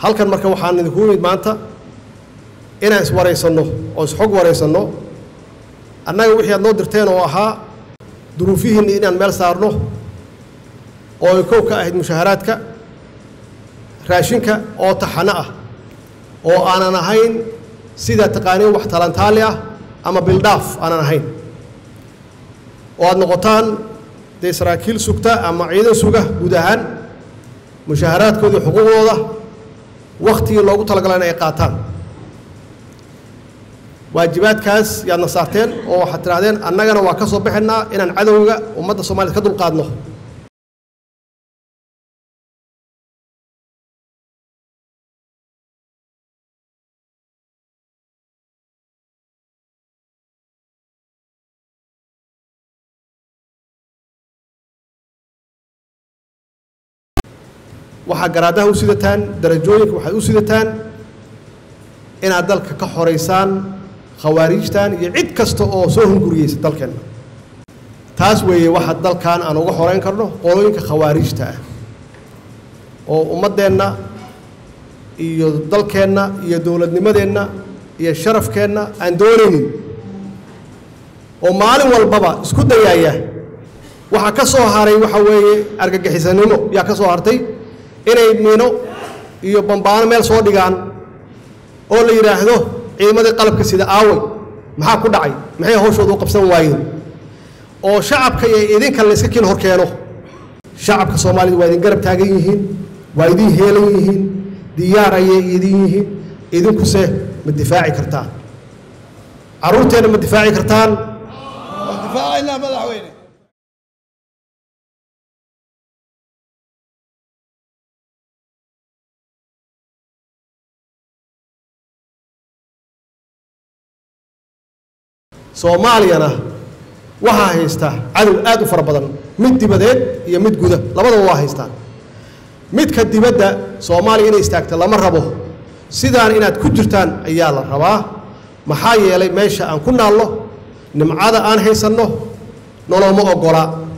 halkan marka waxaan idinku imid maanta inaan iswaraysanno oo isxog waraysanno annaga wixii aad noo dirteen oo ahaa duruufihiinna inaan meel saarno oo ay kow ka ahayd mushaharaadka raashinka oo taxano ah oo aanan ahayn sida taqaaniin wax talantaali ah ama bildhaaf aanan ahayn oo aad noqotaan dee saraakiil sugta ama ciidan suga guud ahaan mushaharaadkoodii xuquuqdooda wakhtigii loogu talagalay in ay qaataan waajibaadkaas yaadna saarteen oo waxaad tidhahdeen annagana waa ka soo baxaynaa inaan cadowga ummadda soomaaliyed ka dulqaadno waxaa garaadaha u sidataan darajooyinka waxaad u sidataan inaad dalka ka xoraysaan khawaariijtan iyo cid kasta oo soo hunguriyeysa dalkeenna taas weeye waxa dalkan aan uga xorayn karno qolooyinka khawaariijta ah oo ummaddeenna iyo dalkeenna iyo dowladnimadeenna iyo sharafkeenna aan doonaynin oo maalin walbaba isku dayaaya waxaa ka soo haray waxa weeye argagixisanimo yaa ka soo hartay inay miino iyo bambaano meel soo dhigaan oo la yidhaahdo ciidamadii qalabka sida aaway maxaa ku dhacay maxay hawshooda u qabsan waayeen oo shacabka iyo idinka la iska kiin hor keeno shacabka soomaalida waa idin garab taagan yihiin waa idin heelan yihiin diyaar ayay idin yihiin idinkuse ma difaaci kartaan carruurteenna ma difaaci kartaan difaacaynaa madaxweyne soomaaliyana waxaa haysta cadow aad u fara badan mid dibadeed iyo mid guda labadaba waa haystaan midka dibadda soomaaliya inay istaagta lama rabo sidaan inaad ku jirtaan ayaa la rabaa maxaa yeelay meesha aan ku naalno nimcada aan haysanno noloma oggola